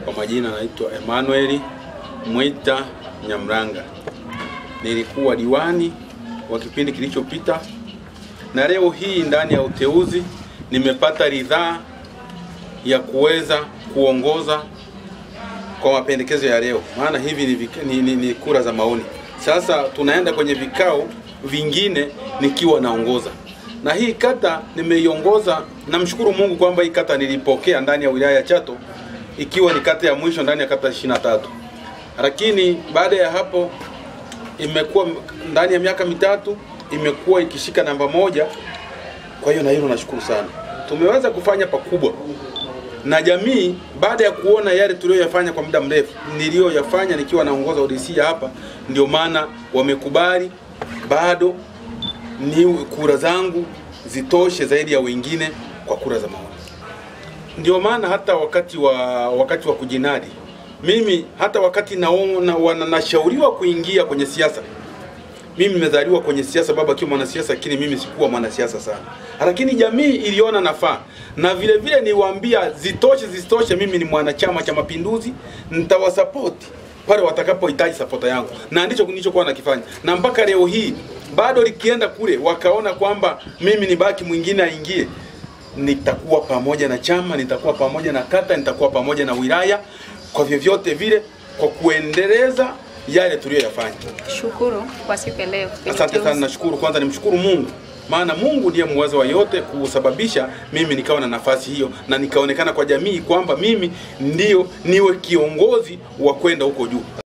Kwa majina naitwa Emmanuel Mwita Nyamranga. Nilikuwa diwani wa kipindi kilichopita, na leo hii ndani ya uteuzi nimepata ridhaa ya kuweza kuongoza kwa mapendekezo ya leo, maana hivi ni, vika- ni, ni, ni kura za maoni. Sasa tunaenda kwenye vikao vingine nikiwa naongoza, na hii kata nimeiongoza. Namshukuru Mungu kwamba hii kata nilipokea ndani ya wilaya ya Chato ikiwa ni kata ya mwisho ndani ya kata 23, lakini baada ya hapo imekuwa ndani ya miaka mitatu imekuwa ikishika namba moja. Kwa hiyo na hilo nashukuru sana, tumeweza kufanya pakubwa na jamii baada ya kuona yale tuliyoyafanya kwa muda mrefu niliyoyafanya nikiwa naongoza ODC ya hapa, ndio maana wamekubali bado ni kura zangu zitoshe zaidi ya wengine kwa kura za maoni. Ndio maana hata wakati wa wakati wa kujinadi mimi hata wakati naona wana- nashauriwa kuingia kwenye siasa mimi nimezaliwa kwenye siasa, baba akiwa mwanasiasa, lakini mimi sikuwa mwanasiasa sana, lakini jamii iliona nafaa, na vile vile niwaambia zitoshe zisitoshe, mimi ni mwanachama cha Mapinduzi, nitawasapoti pale watakapohitaji sapota yangu, na ndicho nilichokuwa nakifanya, na mpaka leo hii bado likienda kule wakaona kwamba mimi ni baki mwingine aingie, nitakuwa pamoja na chama, nitakuwa pamoja na kata, nitakuwa pamoja na wilaya, kwa vyovyote vile, kwa kuendeleza yale tuliyoyafanya. Shukuru kwa siku ya leo. kwenye Asante sana, uteuzi. nashukuru. Kwanza nimshukuru Mungu, maana Mungu ndiye muweza wa yote kusababisha mimi nikawa na nafasi hiyo na nikaonekana kwa jamii kwamba mimi ndio niwe kiongozi wa kwenda huko juu.